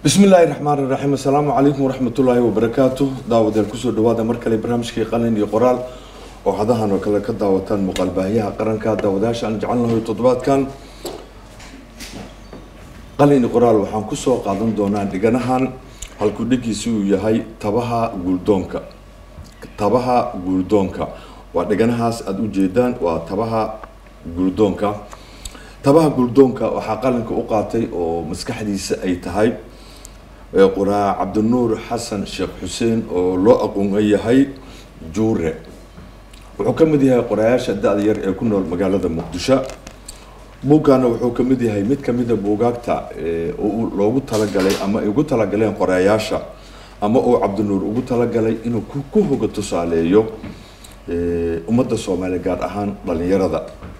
bismi illaahi raxmaan iraxiim assalaamu calaykum waraxmatullaahi wabarakaatu daawadeel kusoo dhawaada mar kale barnaamijkii qalin iyo qoraal oo hadahan oo kale ka daawataan muuqaalbaahiyaha qaranka daawadayaasha aan jecel nahay toddobaadkan qalin iyo qoraal waxaan kusoo qaadan doonaa dhiganahan halkuu dhigiisi uu yahay tabaha guuldoonka tabaha guuldoonka waa dhiganahaas aada u jeedaan waa tabaha guuldoonka tabaha guuldoonka waxaa qalinka u qaatay oo maskaxdiisa ay tahay qoraa cabdinuur xasan sheekh xuseen oo loo aqoon yahay juure wuxuu ka mid yahay qorayaasha da-da yar ee ku nool magaalada muqdisho buuggaana wuxuu ka mid yahay mid kamida buugaagta oo loogu talagalay ama ay ugu talagaleen qorayaasha ama uu cabdinuur ugu talagalay inuu ku hoga tusaaleeyo ummadda soomaaliya gaar ahaan dhalinyarada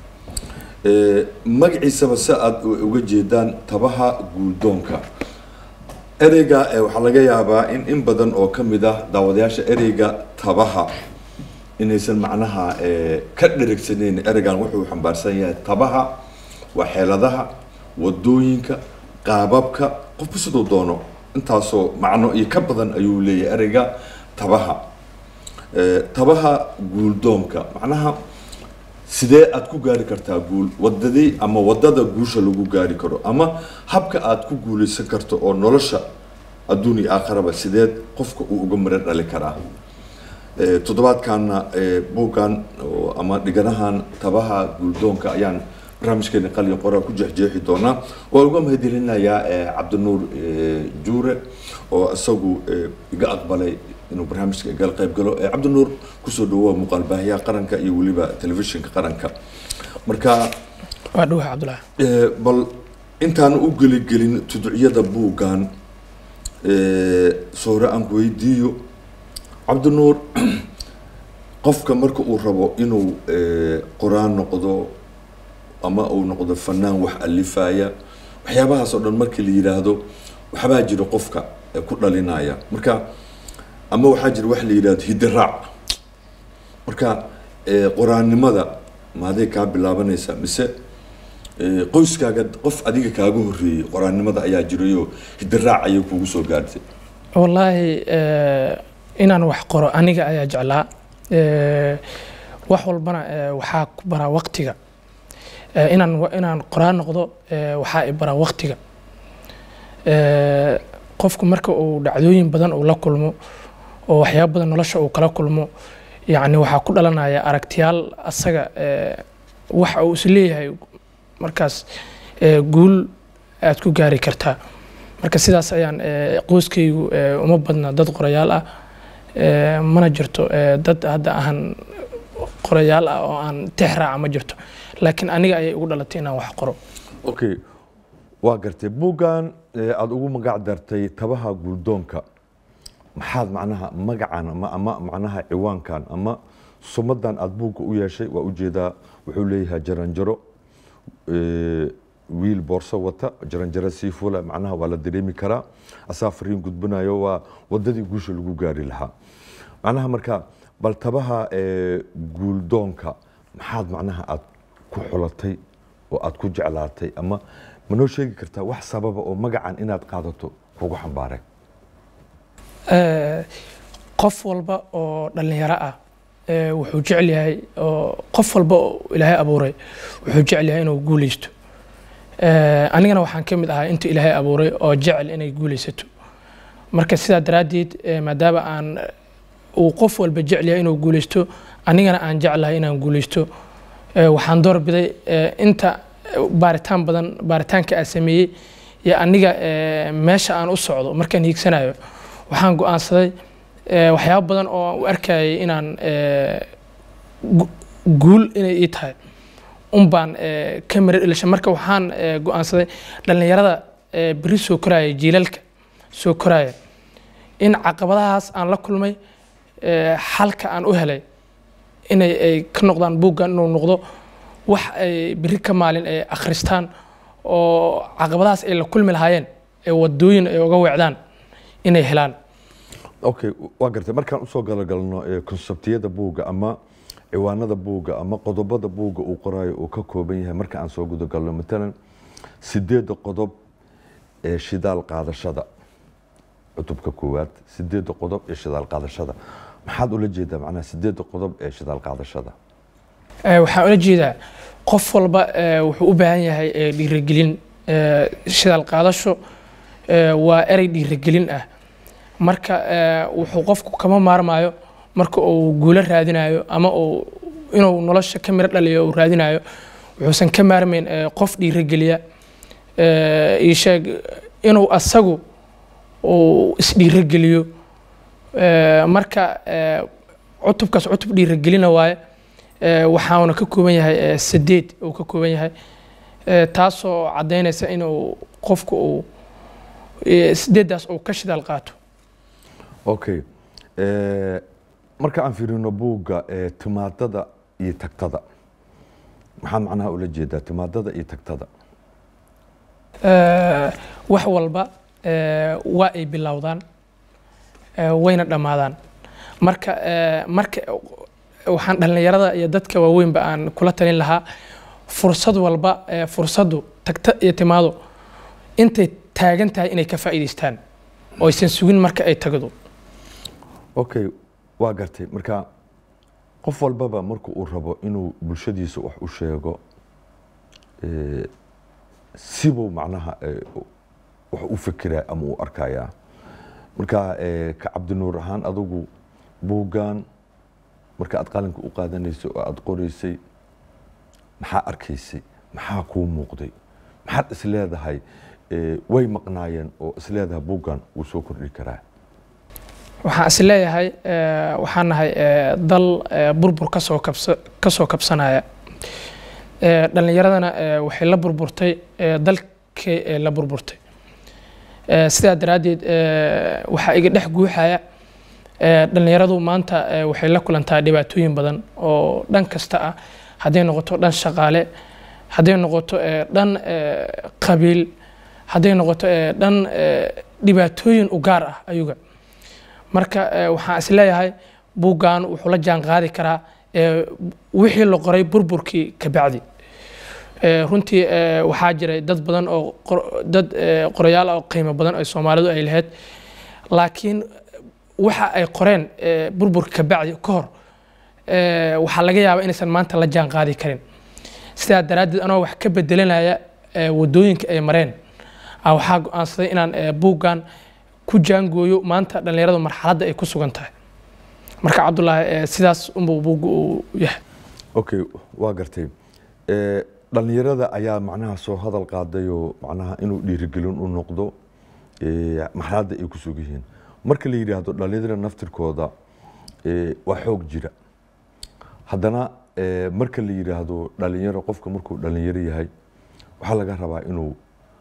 magaciisaba si aada uga jeedaan tabaha guuldoonka ereyga waxaa laga yaabaa in in badan oo kamid ah daawadayaasha ereyga tabaha inaysan macnaha ka dherigsaneyn ereygan wuxuu xambaarsan yahay tabaha waa xeeladaha wadooyinka qaababka qofku siduu doono intaasoo macno iyo ka badan ayuu leeyahay ereyga tabaha tabaha guuldoonka macnaha sidee aada ku gaari kartaa guul wadadii ama wadada guusha lagu gaari karo ama habka aada ku guuleysan karto oo nolosha adduun iyo aakharaba sideed qofka uu uga mara dhali karaa toddobaadkaana buuggan ama dhiganahan tabaha guuldoonka ayaan barnaamijkeena qalin qoraa ku jeexjeexi doonaa waan uga mahadcelinayaa cabdinuur juure oo isagu iga aqbalay inuu barnaamijka igala qayb galo cabdinuur kusoo dhawoa muuqaal baahiyaha qaranka iyo weliba telefishinka qaranka marka waa dhuwa cabdullah bal intaan u geligelin tuducyada buuggan soore aan ku weydiiyo cabdinuur qofka marka uu rabo inuu qoraan noqdo ama uu noqdo fanaan wax alifaya waxyaabahaas oo dhan markii la yidhaahdo waxbaa jira qofka ku dhalinaya marka ama waxaa jira wax la yidhahdo hidiraac marka qoraannimada maaday kaa bilaabanaysaa mise qoyskaaga qof adiga kaaga horreeyey qoraannimada ayaa jirayoo hidiraac ayay kugu soo gaartay wallaahi inaan wax qoro aniga ayaa jeclaa wax walbana waxaa ku baraa waqtiga inaan inaan qoraan noqdo waxaa i baraa waqtiga qofku marka uu dhacdooyin badan uu la kulmo oo waxyaaba badan nolosha uu kala kulmo yacni waxaa ku dhalanaya aragtiyaal asaga waxa uu is leeyahay markaas guul aad ku gaari kartaa marka sidaas ayaan qoyskaygu uma badna dad qorayaal ah mana jirto dad hadda ahan qorayaal ah oo aan tix raaca ma jirto laakiin aniga ayay ugu dhalatay inaan wax qoro okay waa gartay buuggan aada ugu magac dartay tabaha guuldoonka maxaad macnaha magacan ama ama macnaha ciwaankan ama sumadan aada buugga u yeeshay waa ujeedaa wuxuu leeyahay jaranjaro wiil boorso wata jaranjaro sii fula macnaha waa la dareemi karaa asaa fariin gudbinayo waa wadadii guusha lagu gaari lahaa macnaha marka bal tabaha guuldoonka maxaad macnaha aada ku xulatay oo aada ku jeclaatay ama ma noo sheegi kartaa wax sababa oo magacan inaad qaadato kugu xambaaray qof walba oo dhallinyaro ah wuxuu jecel yahay oo qof walba oo ilaahay abuuray wuxuu jecel yahay inuu guuleysto anigana waxaan ka mid ahaa inta ilaahay abuuray oo jecel inay guuleysato marka sidaa daraaddeed maadaama aan uu qof walba jecel yahay inuu guuleysto anigana aan jeclahay inaan guuleysto waxaan doorbiday inta baaritaan badan baaritaanka aan sameeyey iyo aniga meesha aan u socdo markaan hiigsanayo waxaan go-aansaday waxyaaba badan oo aan u arkayay inaan guul inay ii tahay un baan ka mara dhilashay marka waxaan go-aansaday dhallinyarada beri soo koraya jiilalka soo koraya in caqabadahaas aan la kulmay xalka aan u helay inay ay ka noqdaan buuggan inuu noqdo wax ay beri ka maalin ay akhristaan oo caqabadahaas ay la kulmi lahaayeen ee wadooyin ay uga weecdaan inay helaan okay waa gartay markaan usoo galogalno konsebtiyada buugga ama ciwaanada buugga ama qodobada buugga uu qoraayo uu ka kooban yahay marka aan soo gudagalno matalan sideedda qodob ee shidaal qaadashada cutubka koowaad sideedda qodob ee shidaal qaadashada maxaad ula jeedaa macnaha sideedda qodob ee shidaal qaadashada Eh, waxaan ula jeedaa qof walba eh, wuxuu u baahan yahay eh, dhiirigelin Eh, shidaal qaadasho eh, waa erey dhiirigelin ah marka eh, wuxuu qofku kama maarmayo marka uu guulo raadinayo ama uu inuu nolosha ka miro dhaliyo uu raadinayo wuxuusan ka maarmayn eh, qof dhiirigeliya eh, ii sheeg inuu asagu uu isdhiirigeliyo Eh, marka eh, cutubkaas cutub dhiirigelina waaye Eh, waxaana ka kooban yahay eh, sideed uu ka kooban yahay Eh, taasoo caddaynaysa inuu qofku uu eh, sideeddaas uu ka shidaal qaato okay Eh, marka aan fiirino buugga eh, timaadada iyo tagtada maxaad macnaha ula jeedaa timaadada iyo tagtada Eh, wax walba eh, waa ay bilowdaan eh, wayna dhammaadaan marka eh, marka waxaan dhallinyarada iyo dadka waaweynba aan kula talin lahaa fursad walba eh, fursaddu tagta iyo timaado intay taagan tahay inay ka faa'iidaystaan oo aysan sugin marka ay tagdo okay waa gartay marka qof walbaba marka uu rabo inuu bulshadiisa wax u sheego eh, sibuu macnaha eh, wax u fekeraa ama u arkayaa marka eh, ka cabdinuur ahaan adigu buuggan marka aad qalinka u qaadanaysay oo aad qoraysay maxaa arkaysay maxaa kuu muuqday maxaad isleedahay eh, way maqnaayeen oo isleedahay buuggan wuu soo kordhi karaa waxaan is leeyahay eh, waxaan nahay eh, dal eh, burbur kasoo kabsa kasoo kabsanaya Eh, dhallinyaradana eh, waxay la burburtay eh, dalkay eh, la burburtay Eh, sidaa daraaddeed eh, waxaa iga dhex guuxaya eh, dhallinyaradu maanta eh, waxay la kulantaa dhibaatooyin badan oo dhan kasta ah hadday noqoto dhan shaqaale hadday noqoto eh, dhan eh, qabiil hadday noqoto eh, dhan eh, dhibaatooyin u gaar ah ayuga marka eh, waxaan is leeyahay buuggan wuxuu la jaan qaadi karaa eh, wixii la qoray burburkii ka bacdi Eh, runtii eh, waxaa jiray dad badan oo qor- dad eh, qorayaal ah oo qiimo badan oo soomaalidu ay lahayd laakiin waxa ay qoreen eh, burburka ka bacdi ka hor eh, waxaa laga yaabaa inaysan maanta la jaan qaadi karin sidaa daraaddeed anoo wax ka bedelanaya eh, wadooyinka ay mareen ah, waxaa go-aansaday inaan eh, buuggan ku jaangooyo maanta dhallinyaradu marxaladda ay ku sugan tahay marka cabdulaahi eh, sidaas unbuu buuggu uu yahay okay waa gartay Eh, dhallinyarada ayaa macnaha soo hadal qaadayoo macnaha inuu dhiirigelin u noqdo eh, marxaladda ay ku sug yihiin marka la yidhaahdo dhallinyarada naftirkooda eh, waa xoog jira haddana eh, marka la yidhaahdo dhallinyaro qofka markuu dhallinyaro yahay waxaa laga rabaa inuu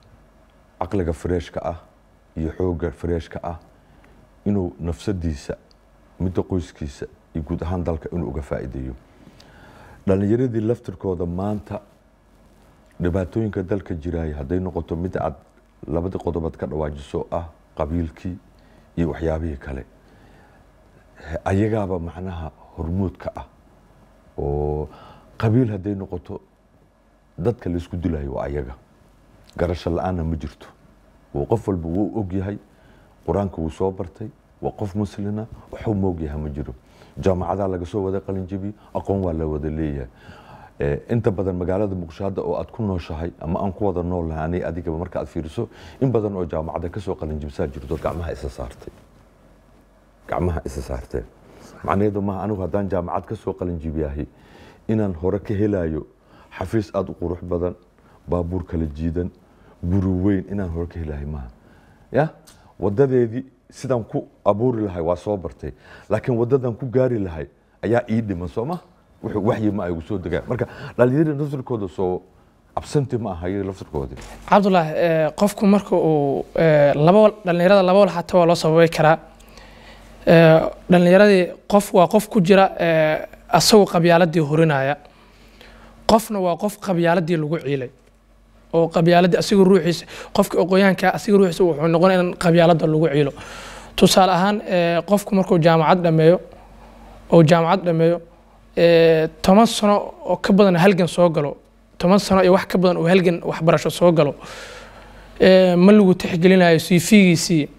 caqliga freeshka ah iyo xoogga freeshka ah inuu nafsadiisa midda qoyskiisa iyo guud ahaan dalka inuu uga faa'iideeyo dhallinyaradii laftirkooda maanta dhibaatooyinka dalka jiraaya hadday noqoto mid aad labadii qodobaad ka dhawaajiso ah qabiilkii iyo waxyaabihii kale ayagaaba macnaha hormuudka ah oo qabiil hadday noqoto dadka laysku dilayo waa ayaga garasho la-aanna ma jirto oo qof walba wuu og yahay qur-aanka wuu soo bartay waa qof muslina waxuu moog yahay ma jiro jaamacadaa laga soo wada qalinjabiye aqoon waa la wada leeyahay Eh, inta badan magaalada muqdisho hadda oo aad ku nooshahay ama aan ku wada nool lahay aniga adigaba marka aad fiiriso in badan oo jaamacadda kasoo qalinjibsaa jirto gacmaha isa saartay gacmaha isa saarteen macnaheedu maaha anigu haddaan jaamacad kasoo qalinjibiyahay inaan hore ka helayo xafiis aada u qurux badan baabuur kala jiidan guri weyn inaan hore ka helahay maaha ya wadadeedii sidaan ku abuuri lahay waa soo bartay laakiin wadadan ku gaari lahay ayaa ii dhiman soo ma wuxuu waxyi ma ay ugu soo degaan marka dhalinyarada laftirkooda soo absanti ma aha iyaga laftirkoodii cabdulaahi eh, qofku marka uu eh, laba wal- dhallinyarada laba wal xataa waa loo sababi karaa Eh, dhallinyaradii qof waa qof ku jira eh, asagoo qabyaaladii horinaya qofna waa qof qabyaaladii lagu ciilay oo qabyaaladii asiga ruuxiisa qofka aqoonyahanka asiga ruuxiisa wuxuu noqon in qabyaalada lagu ciilo tusaale ahaan eh, qofku markuu jaamacad dhameeyo oo jaamacad dhameeyo eh, toban sano oo ka badan halgan soo galo toban sano iyo wax ka badan oo halgan waxbarasho soo galo eh, ma lagu tixgelinayo cv-giisii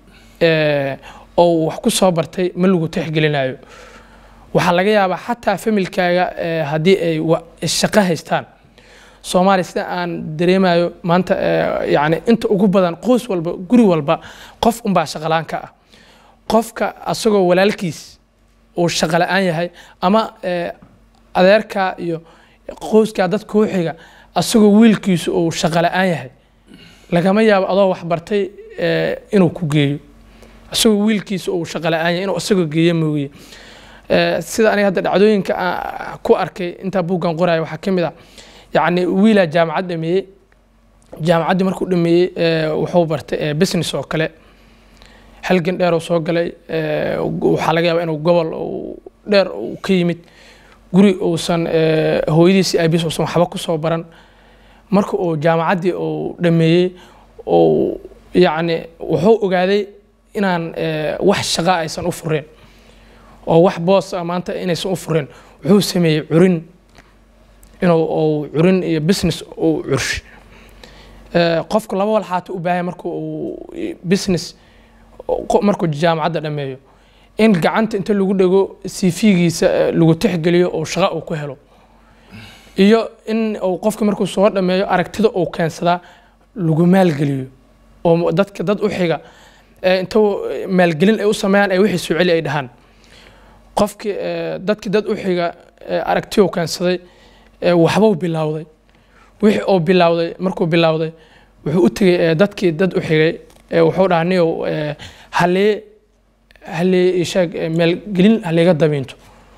eh, oo wax ku soo bartay ma lagu tixgelinayo waxaa laga yaabaa xataa familkaaga eh, haddii ay wa- shaqo haystaan soomaaliya sida aan dareemayo maanta eh, yacni inta ugu badan qoys walba guri walba qof unbaa shaqalaan ka ah qofka asagoo walaalkiis uu shaqo la-aan yahay ama eh, adeerkaa iyo qoyskaa dad kuu xiga asagoo wiilkiisu uu shaqo la-aan yahay lagama yaabo adoo wax bartay eh, inuu ku geeyo asagoo wiilkiisa uu shaqo la-aan yahay inuu asagoo geeyo mooye Eh, sida aniga hadda dhacdooyinka aan ku arkay intaa buuggan qoraya waxaa ka mid ah yacni wiilaa jaamacad dhameeyey jaamacaddii markuu dhameeyey eh, wuxuu bartay eh, business oo kale halgan dheer uu soo galay eh, waxaa laga yaabaa inuu gobol uu dheer uu ka yimid guri uusan eh, hooyadiisi aabiis uusan waxba ku soo baran marka uu jaamacaddii uu dhameeyey uu yacni wuxuu ogaaday inaan eh, wax shaqa aysan u fureen oo wax boos ah maanta inaysan u fureen wuxuu sameeyey curin inuu uu curin iyo business uu curshi Eh, qofku laba walxaata u baahan marka uu business qo- markuu jaamacadda dhameeyo in gacanta inta lagu dhego cv-giisa eh, lagu tixgeliyo oo shaqo uu ku helo iyo in uu qofka markuu soo dhameeyo aragtida uu keensadaa lagu maalgeliyo oo dadka dad u xiga eh, inta maalgelin ay u sameeyaan ay wixii soo celi ay dhahaan qofkii eh, dadkii dad u xiga eh, aragti uu keensaday eh, waxbuu bilowday wixii uu bilowday markuu bilowday wuxuu u tegey eh, dadkii dad u xigay eh, wuxuu dhahaa niyow eh, halee halee ishaag eh, maalgelin haleega dabiinto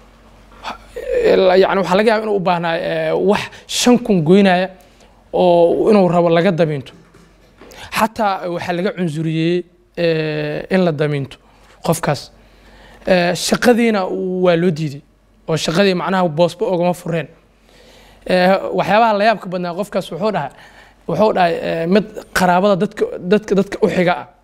yani waxaa laga yaaba inuu u baahnaa eh, wax shan kun goynaya oo inuu rabo laga dabiinto xataa waxaa laga cunsuriyey eh, in la dabiinto qofkaas Eh, shaqadiina waa loo diiday oo shaqadii macnaha boosba ogama fureen Eh, waxyaabaha la yaabka badnaa qofkaas wuxuu dhahay wuxuu dhahay eh, mid qaraabada dadka dadka dadka u xiga ah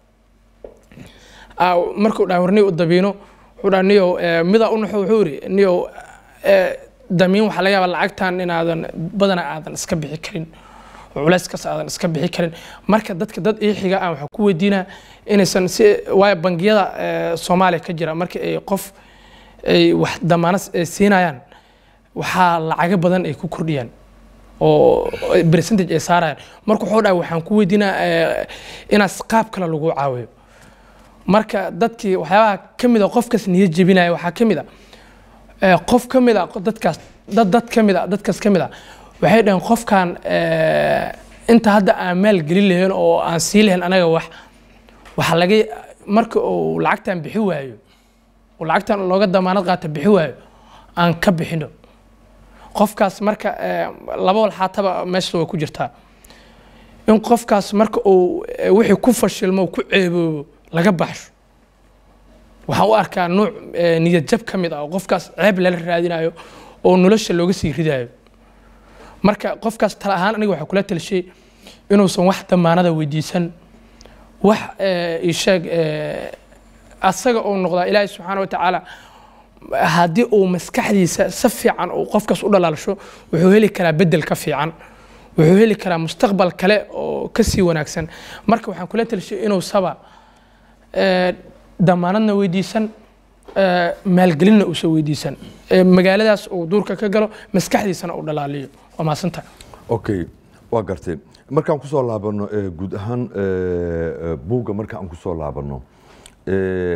Ah, markuu dhahay war niyo u dabiino wuxuu dhahay niyow eh, midaa u naxo wuxuu yidhi niyow eh, damiin waxaa laga yaabaa lacagtan inaadan badana aadan iska bixi karin oo culayskaas aadan iska bixi karin marka dadka dad ii xiga aan waxaa ku weydiinaa inaysan si waayo bangiyada eh, soomaaliya ka jira marka ay qof ay wax damaano s- eh, siinayaan waxaa lacago badan ay ku kordhiyaan oo percentage ay saarayaan marka wuxuu dhahay waxaan ku weydiinaa eh, inaas qaab kale lagu caawiyo marka dadkii waxyaabaha ka mid a qofkaas niyad jebinaya waxaa ka mid a eh, qof ka mid a dadkaas dad dad ka mid a dadkaas ka mid a waxay dhaheen qofkan eh, inta hadda aan maal gelin lahayn oo aan sii lahayn anaga wax waxaa laga marka uu lacagtan bixi waayo oo lacagtan looga damaanad qaata bixi waayo aan ka bixino qofkaas marka eh, laba walxaataba meesha way ku jirtaa in qofkaas marka uu eh, wixii ku fashilmo ku ceeboobo laga baxsho waxaan u arkaa nuuc eh, niyad jab ka mid ah oo qofkaas ceeb lala raadinayo oo nolosha looga sii ridayo marka qofkaas tala ahaan aniga waxaa kula talishay inuusan wax damaanada weydiisan wax eh, ii sheeg eh, asaga uu noqdaa ilaahay subxaana watacaala haddii uu maskaxdiisa si fiican uu qofkaas u dhalaalsho wuxuu heli karaa bedel ka fiican wuxuu heli karaa mustaqbal kale oo ka sii wanaagsan marka waxaan kula talishay inuu saba eh, damaanadna weydiisan eh, maalgelinna uusan weydiisan Eh, magaaladaas uu duurka ka galo maskaxdiisana uu dhalaaliyo waa mahadsanta okay waa gartay markaan kusoo laabano eh, guud ahaan eh, eh, buugga markaan kusoo laabano eh,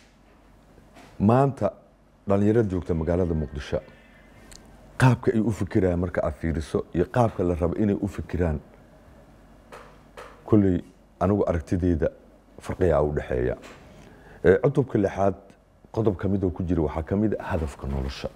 maanta dhalinyarada joogta magaalada muqdisho qaabka ay u fikirayaan marka aad fiiriso iyo qaabka la rabo inay u fikiraan kolley anigu aragtideyda farqiyaa u dhexeeya Eh, cutubka lixaad qodob ka mid oo ku jira waxaa ka mid a hadafka nolosha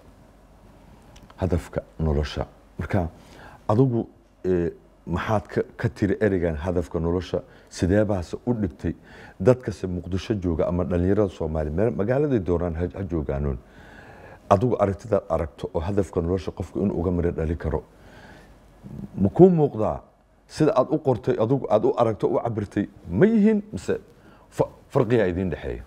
hadafka nolosha marka adigu eh, maxaad ka, ka tiri ereygan hadafka nolosha sidee baase u dhigtay dadkase muqdisho jooga ama dhalinyarada soomaaliya meel- magaaladay doonaan ha, ha joogaanoon adigu aragtidaad aragto oo hadafka nolosha qofku inuu uga miro dhali karo ma kuu muuqdaa sida aad u qortay adigu aad u aragto u cabirtay ma yihiin mise fa- farqiyaa idiin dhexeeya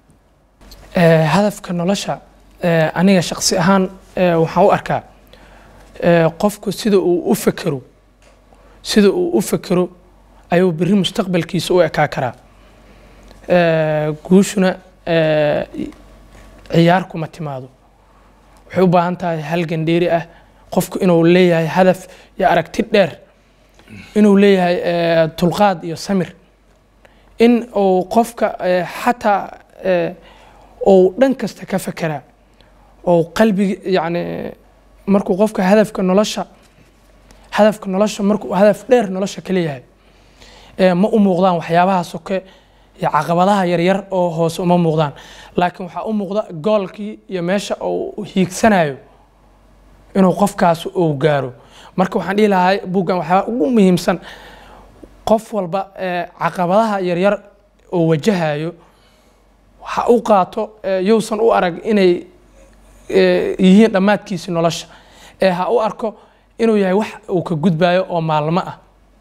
Eh, hadafka nolosha eh, aniga shaqsi ahaan eh, waxaan u arkaa eh, qofku sida uu u fekero sida uu u fekero ayuu berri mustaqbalkiisa u ekaa karaa Eh, guushuna eh, ciyaar kuma timaado waxay u baahan tahay halgan dheeri ah qofku inuu leeyahay hadaf iyo aragti dheer inuu leeyahay eh, dulqaad iyo samir in uu qofka eh, xataa eh, uu dhan kasta ka fekeraa oo qalbigi yacni markuu qofka hadafka nolosha hadafka nolosha markuu hadaf dheer nolosha ka leeyahay eh, ma u muuqdaan waxyaabaha soke iyo caqabadaha yaryar oo hoose uma muuqdaan laakiin waxaa u muuqda goolkii iyo meesha uu hiigsanayo inuu qofkaas uu gaaro marka waxaan dhihi lahaa buuggan waxaa ugu muhiimsan qof walba eh, caqabadaha yaryar oo wajahayo ha u qaato eh, yousan u arag inay eh, yihiin dhammaadkiisi nolosha ee ha u arko inuu yahay wax uu ka gudbayo oo maalmo ah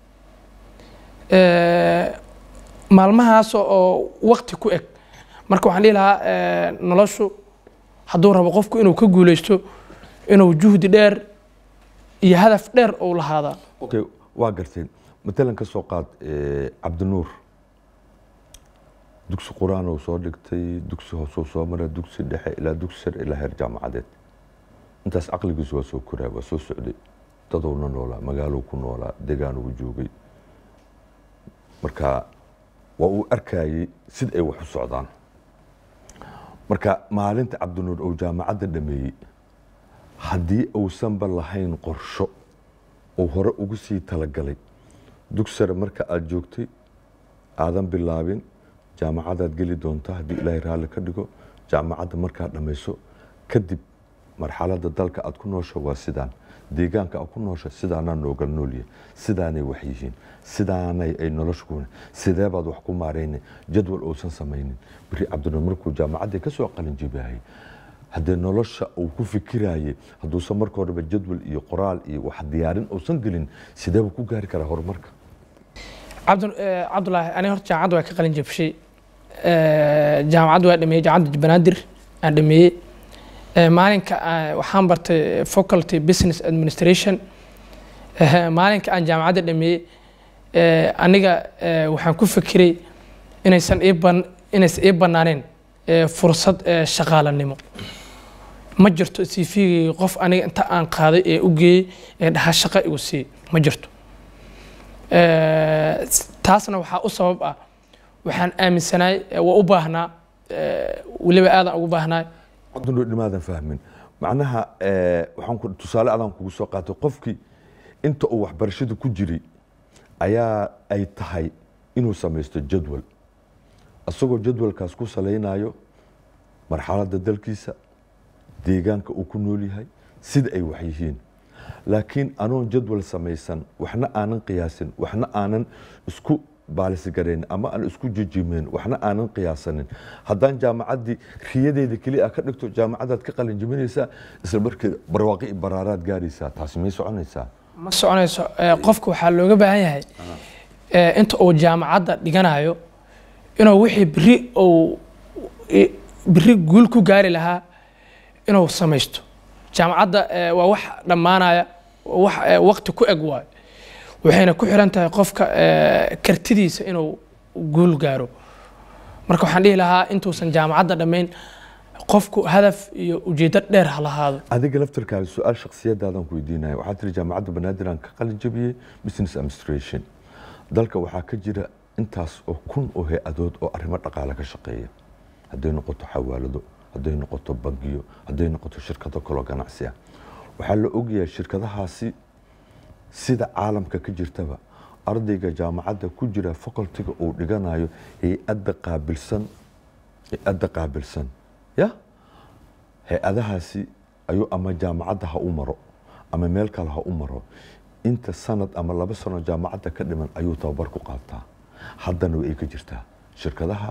Eh, maalmahaas oo waqti ku eg marka waxaan dhihi lahaa eh, noloshu hadduu rabo qofku inuu ka guuleysto inuu juhdi dheer iyo hadaf dheer uu lahaadaa okay waa garteen matalan ka soo qaad eh, cabdinuur dugsi qur-aan uu soo dhigtay dugsi hoosuu soo maray dugsi dhexe ilaa dugsi sare ilaa heer jaamacadeed intaas caqligiisu waa soo koraa waa soo socday dadowna noolaa magaalou ku noolaa degaan uu joogay marka waa uu arkayey sida ay wax u socdaan marka maalinta cabdinuur uu jaamacadda dhameeyey haddii uusanba lahayn qorsho uu hore ugu sii talagalay dugsi sare marka aada joogtay aadan bilaabin jaamacadaad geli doontaa haddii ilaahay raalli ka dhigo jaamacadda markaad dhammayso kadib marxaladda dalka aad ku noosho waa sidaan deegaanka aad ku noosho sidaanaa nooga noolyahay sidaanay wax yihiin sidaanay ay nolosha ku sidee baad wax ku maarayna jadwal uusan samaynin beri cabdinuur markuu jaamacaddii ka soo qalin jibaayay haddee nolosha uu ku fikirayay hadduusan marka horeba jadwal iyo qoraal iyo wax diyaarin uusan gelin sideeba ku gaari karaa horumarka cabdi eh, cabdulaahi aniga horta jaamacadda waa ka qalin jabshay Eh, jaamacadda waa dhameeyey jaamacadda banaadir aan dhameeyey Eh, maalinka aan- waxaan bartay faculty business administration Eh, maalinka aan jaamacadda dhameeyey eh, aniga eh, waxaan ku fikiray inaysan ii ban inaysan ii banaaneen eh, fursad eh, shaqaalanimo ma jirto cv qof aniga inta aan qaaday ee u geeyey ee dhaha shaqo igu sii ma jirto Eh, taasna waxaa u sabab ah waxaan aaminsanaay eh, waa u baahnaa eh, weliba aadan ugu baahnaa cabdinuur dhimaadan fahmin macnaha eh, waxaan ku tusaale adaan kugu soo qaatay qofkii inta uu waxbarashada ku jiray ayaa ay tahay inuu samaysto jadwal isagoo jadwalkaas ku salaynayo marxaladda dalkiisa deegaanka uu ku nool yahay sida ay wax yihiin laakiin anoon jadwal samaysan waxna aanan qiyaasin waxna aanan isku baalisgarayn ama aan isku jijimeyn waxna aanan qiyaasanin haddaan jaamacaddii riyadeeda keliya ka dhigto jaamacadaad ka qalin jibinaysaa isla markeeda barwaaqi iyo baraaraad gaaraysaa taasi may soconaysaa ma soconayso Eh, qofka waxaa looga baahan yahay eh, inta uu jaamacadda dhiganayo inuu wixii beri uu i- beri guul ku gaari lahaa inuu samaysto jaamacadda eh, waa wax dhammaanaya waa wax eh, waqti ku eg waayo waxayna ku xiran tahay qofka eh, kartidiisa inuu guul gaaro marka waxaan dhihi lahaa intuusan jaamacadda dhammayn qofku hadaf iyo ujeeddo dheer ha lahaado adiga laftarkaaga su-aal shakhsiyadaadan ku weydiinaya waxaa tiri jaamacadda banaadir aan ka qalin jabiyey business administration dalka waxaa ka jira intaas oo kun oo hay-adood oo arrimo dhaqaale ka shaqeeya hadday noqoto xawaalado hadday noqoto bangiyo hadday noqoto shirkado kaloo ganacsi ah waxaa la ogyahay shirkadahaasi sida caalamka ka jirtaba ardayga jaamacadda ku jira facultiga uu dhiganayo hay-adda qaabilsan hay-adda qaabilsan ya hay-adahaasi ayuu ama jaamacadda ha u maro ama meel kale ha u maro inta sanad ama laba sano jaamacadda ka dhiman ayuu tababar ku qaataa haddana way ka jirtaa shirkadaha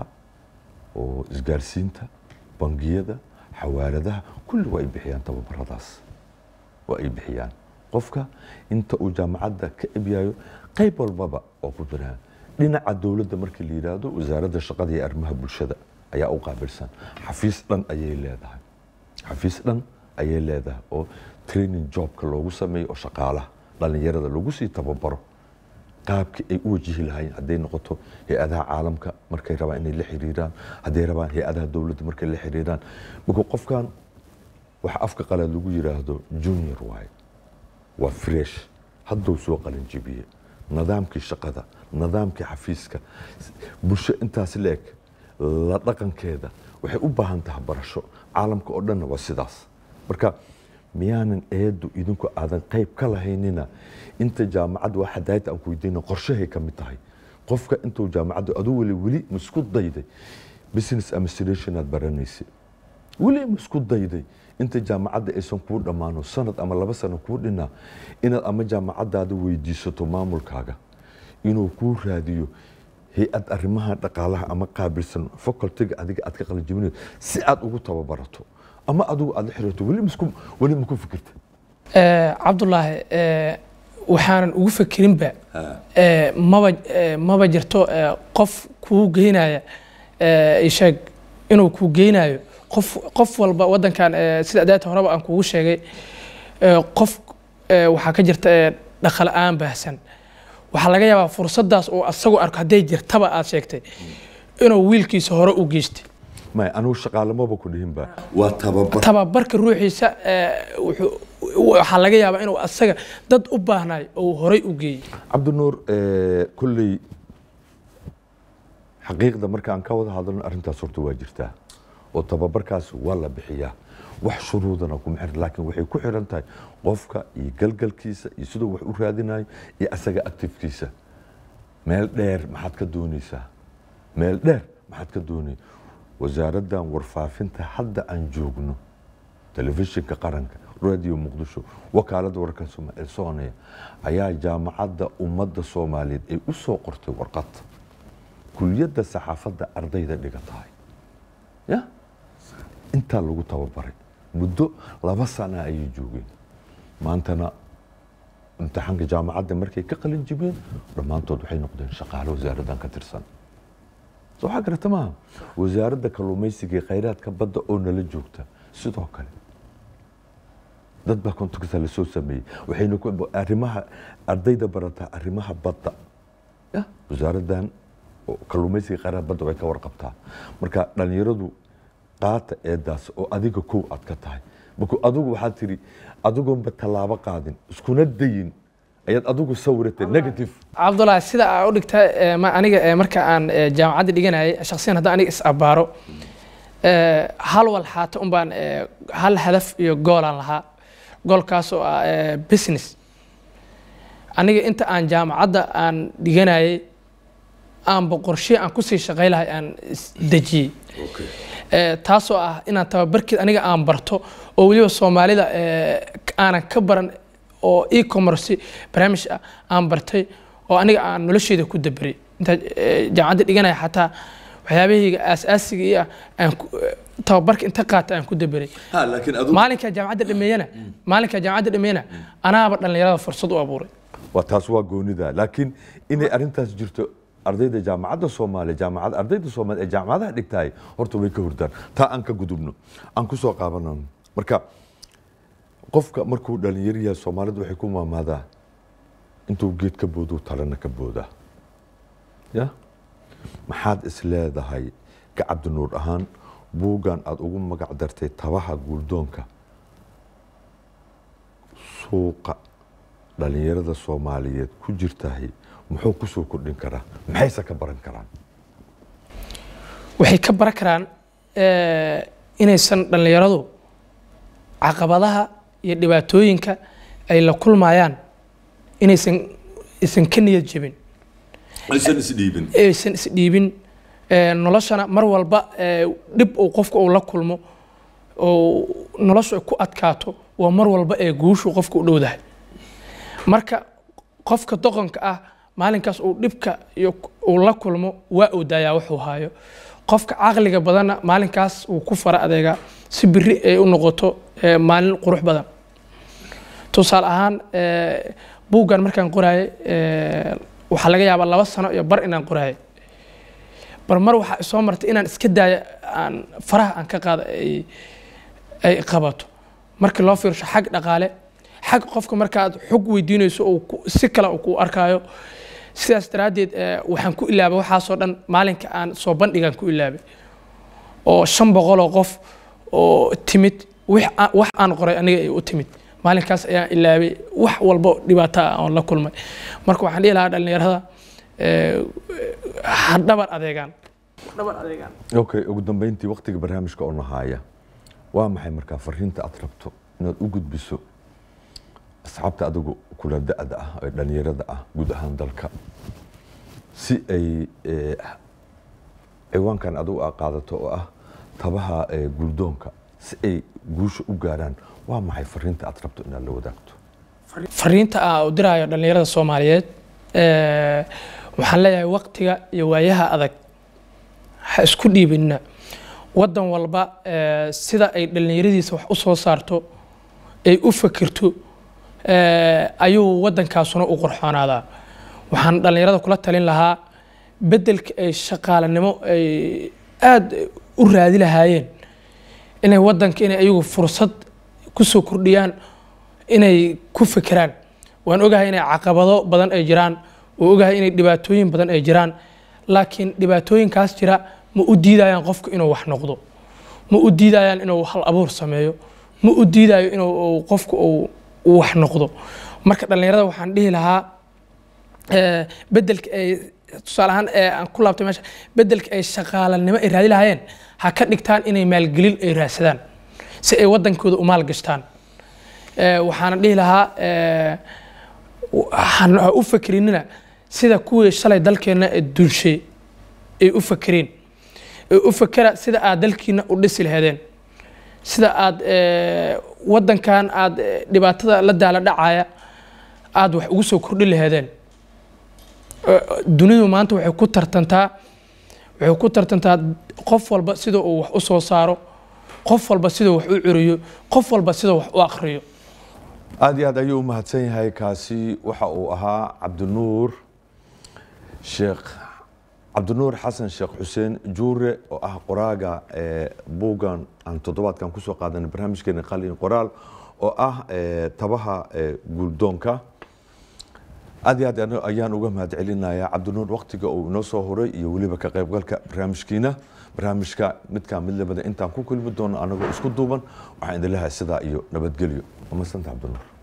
oo isgaarsiinta bangiyada xawaaladaha kulli waa ay bixiyaan tababaradaas waa ay bixiyaan qofka inta uu jaamacadda ka ebyayo qayb walbaba oo ku jiraan dhinaca dowladda markii la yidhaahdo wasaaradda shaqada iyo arrimaha bulshada ayaa u qaabilsan xafiis dhan ayay leedahay xafiis dhan ayay leedahay oo training jobka loogu sameeyo oo shaqaalaha dhallinyarada lagu sii tababaro qaabkii ay u wajihi lahaayeen hadday noqoto hay-adaha caalamka markay rabaan inay la xiriiraan hadday rabaan hay-adaha dowladda markay la xiriiraan marka qofkan waxa afka qalaad lagu yiraahdo junior waaye waa fresh hadduu soo qalin jibiye nidaamkii shaqada nidaamkii xafiiska bulsho intaas la eg la dhaqankeeda waxay u baahan tahay barasho caalamka oo dhanna waa sidaas marka miyaanan eedu idinku aadan qayb ka lahaynina inta jaamacadda waa xadaayta aan ku weydiina qorshahay ka mid tahay qofka intuu jaamacadda aduu weli weli masku dayday business administration aad baranaysa weli masku dayday inta jaamacadda aysan kuu dhammaano sanad ama laba sano kuu dhinaa inaad ama jaamacaddaada weydiisato maamulkaaga inuu kuu raadiyo hay-ad arrimaha dhaqaalaha ama qaabilsan facultiga adiga aad ka qalinjibinayo si aad ugu tababarato ama adigu aad la xiriirto weli masku weli maku fikirta cabdulaahi waxaanan ugu fekirinba maba maba jirto qof kuu geynaya isheeg inuu kuu geynayo qof qof walba waddankan sida adaata horeba aan kugu sheegay qof waxaa ka jirta dhaqala-aan baahsan waxaa laga yaabaa fursaddaas uu asagu arko hadday jirtaba aad sheegtay inuu wiilkiisa hore u geystay may anugu shaqaalamaba ku dhihinba waa tababar tababarka ruuxiisa waxaa laga yaabaa inuu asaga dad u baahnayo oo horey u geeyey cabdinuur kolley xaqiiqda marka aan ka wada hadalno arrintaas horta waa jirtaa oo tababarkaas waa la bixiyaa wax shuruudana kuma xiran laakiin waxay ku xiran tahay qofka iyo galgalkiisa iyo siduu wax u raadinayo iyo asaga actifkiisa meel dheer maxaad ka doonaysaa meel dheer maxaad ka doonay wasaaraddan warfaafinta hadda aan joogno telefishinka qaranka radio muqdisho wakaaladda wararka soomaaliya soonaya ayaa jaamacadda ummadda soomaaliyeed ay u soo qortay warqad kuliyadda saxaafadda ardayda dhiga tahay ya intaa lagu tababaray muddo laba sana ayay joogeen maantana imtixaanka jaamacadda markay ka qalin jibeen dhammaantood waxay noqdeen shaqaale wasaaraddan ka tirsan soo waxaa garata maaha wasaaradda kalluumaysiga ee khayraadka badda oo nala joogta sidoo kale dad baa contacta lasoo sameeyey waxayna arrimaha ardayda barataa arrimaha badda ya wasaaraddan kalluumaysiga khayraadka badda way ka warqabtaa marka dhalinyaradu qaata eedaas oo adiga kow aad ka tahay marka adigu waxaad tiri adigoonba tallaabo qaadin iskuna dayin ayaad adigu sawiratay negative cabdulaahi sida aa u dhigta aniga marka aan jaamacadda dhiganayay shaksiyan haddaan aniga is abbaaro hal wal xaata un baan hal hadaf iyo goolaan lahaa goolkaas oo ah business aniga inta aan jaamacadda aan dhiganayay aanba qorshe aan kusii shaqay lahay aan dejiyey taasoo ah inaan tababarkeed aniga aan barto oo weliba soomaalida aanan ka baran oo e-commerce barnaamij ah aan bartay oo aniga aan nolosheeda ku daberay intaa jaamacadda dhiganaya xataa waxyaabahayga aasaasiga iyo ah aan tababarka inta qaata aan ku daberay maalinkaa jaamacadda dhameeyana maalinkaa jaamacadda dhameeyana anaaba dhallinyarada fursad u abuuray waa taas waa goonida laakiin inay arrintaas jirto ardayda jaamacadda soomaaliya jaamacad ardayda soomaaliya ee jaamacadaha dhigtahay horta way ka hurdaan taa aan ka gudubno aan ku soo qaabanano marka qofka markuu dhalinyar yahay soomaalidu waxay ku maamaadaa intuu geed ka booduu talena ka boodaa ya maxaad is leedahay ka cabdinuur ahaan buuggan aada ugu magac dartay tabaha guuldoonka suuqa dhalinyarada soomaaliyeed ku jirtahay muxuu kusoo kordhin karaa maxayse ka baran karaan waxay ka baran karaan inaysan dhallinyaradu caqabadaha iyo dhibaatooyinka ay la kulmayaan inaysan isan ka niyad jebin aysan isdhiibin aysan isdhiibin noloshana mar walba dhib uu qofka uu la kulmo oo noloshu ay ku adkaato waa mar walba ee guushu qofka u dhowdahay marka qofka doqonka ah maalinkaas uu dhibka iyo uu la kulmo waa uu daayaa wuxuu haayo qofka caqliga badanna maalinkaas uu ku fara adeegaa si biri ay u noqoto maalin qurux badan tusaale ahaan buuggan markaan qoraayay waxaa laga yaabaa laba sano iyo bar inaan qoraayay bar mar waxaa soo martay inaan iska daaya aan faraha aan ka qaada ay ay qabato markii loo fiirsho xag dhaqaale xag qofka markaad xog weydiinayso oo si kale uu ku arkaayo sidaas daraaddeed eh, waxaan ku ilaabay waxaasoo dhan maalinka aan soo bandhigaan ku ilaabay oo shan boqoloo qof oo timid wix aan- wax aan qoray aniga ay u timid maalinkaas ayaan ilaabay wax walbo dhibaato ah oon la kulmay marka waxaan dhihi lahaa dhallinyarada eh, ha dhabar adeegaan dhabar adeegaan okay ugu dambeyntii waqtiga barnaamijka oo nahaaya waa maxay markaa fariinta aad rabto inaad u gudbiso asxaabta adigu kula da-da ah ee dhalinyarada ah guud ahaan dalka si ay eh, ciwaankan adigu aad qaadato oo ah tabaha eh, guldoonka si ay guusha u gaaraan waa maxay fariinta aad rabto inaad la wadaagto fariinta aan u diraayo dhallinyarada soomaaliyeed eh, waxaan leeyahay waqtiga iyo waayaha adag ha isku dhiibinna waddan walba eh, sida ay dhallinyaradiisa wax u soo saarto ay u fakirto eh, ayuu waddankaasuna u qurxoonaadaa waxaan dhallinyarada kula talin lahaa beddelka ay shaqaalanimo ay aada u raadi lahaayeen inay waddanka inay ayagu fursad ku soo kordhiyaan inay ku fekeraan waan ogahay inay caqabado badan ay jiraan waan ogahay inay dhibaatooyin badan ay jiraan laakiin dhibaatooyinkaas jira ma u diidayaan qofku inuu wax noqdo ma u diidayaan inuu hal abuur sameeyo ma u diidayo inuu uu qofku uu uu wax noqdo marka dhallinyarada waxaan dhihi lahaa eh, beddelka ay tusaale ahaan ee aan ku laabtay meesha beddelka ay shaqaalanimo ay raadi lahaayeen ha ka dhigtaan inay maalgelin ay raadsadaan si ay waddankooda u maalgashtaan Eh, waxaana dhihi lahaa eh, ha ha u fakerinina sida kuwii shalay dalkeenna ee dulshay ay u fakereen ee u fakera sida aad dalkiina u dhisi laheedeen sida aad eh, waddankan aad eh, dhibaatada la daala dhacaya aad wax ugu soo kordhi laheedeen Eh, dunidu maanta waxay ku tartantaa waxay ku tartantaa qof walba sida uu wax u soo saaro qof walba siduu wax u curiyo qof walba siduu wax u akhriyo aad iyo aad ayuu u mahadsan yahay kaasi waxa uu ahaa cabdinuur sheekh cabdinuur xasan sheekh xuseen juure oo ah qoraaga ee buuggan aan toddobaadkan kusoo qaadanay barnaamijkeena qalin qoraal oo ah ee, tabaha ee, guuldoonka aad iyo aad ano- ayaan uga mahad celinayaa cabdinuur waqtiga uu inoo soo horay iyo weliba ka qaybgalka barnaamijkiina barnaamijka midkaa mid labada intaan ku kulmi doono anagoo isku duuban waxaan idin leeyahay sidaa iyo nabadgelyo waa mahadsanta cabdinuur